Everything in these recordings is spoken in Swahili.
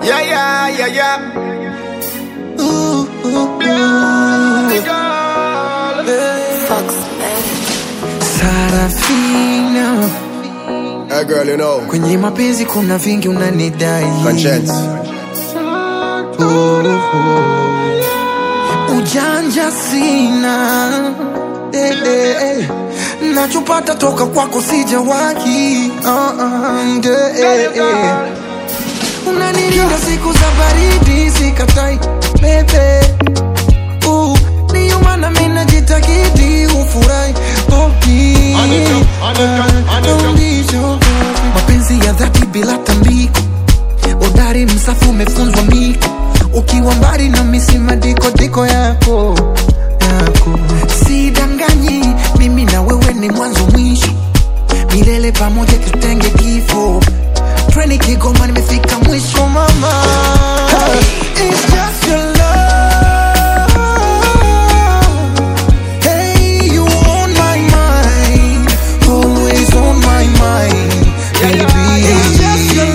Yeah, yeah, yeah, yeah. Ooh, ooh, Bloody ooh. girl. Fox Man. Sarafina, Hey, girl, you know. kwenye mapenzi kuna vingi unanidai. Conscience. Ooh, ooh. Ujanja sina eh, eh, eh. nachopata toka kwako sijawahi uh, uh, eh, eh, eh. unanilinda siku za baridi sikatai bebe uh, ndiyo maana mi najitakidi ufurahi oh, please. Ah, don't be so happy. mapenzi ya dhati bila tambiko udari msafu umefunzwa miko ukiwa mbali na misima diko diko yako yako sidanganyi mimi na wewe ni mwanzo mwisho milele pamoja tutenge kifo treni kigoma nimefika mwisho mama It's just your love. Hey, you on my mind, always on my mind, baby. It's just your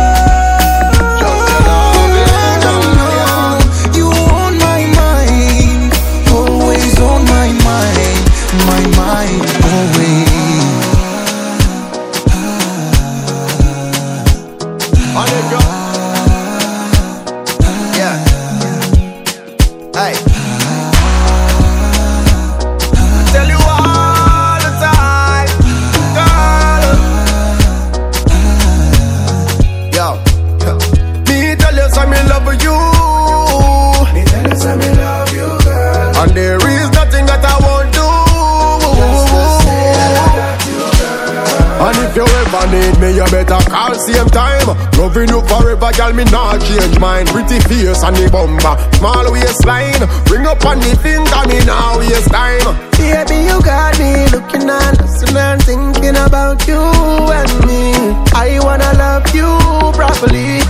love. You on my mind, always on my mind, my mind, always. On it, girl. Yeah. Hey. Tell you all the time, girl. Yo, me tell you some me love you. Me tell you some me love you, girl. And there is nothing that I won't do. And if you ever need me, you better call same time. Loving you forever, girl, me not change mine. Pretty face and the bumper, small waistline. Ring up on the finger, me now waste time. Baby, you got me looking and listening and thinking about you and me. I wanna love you properly.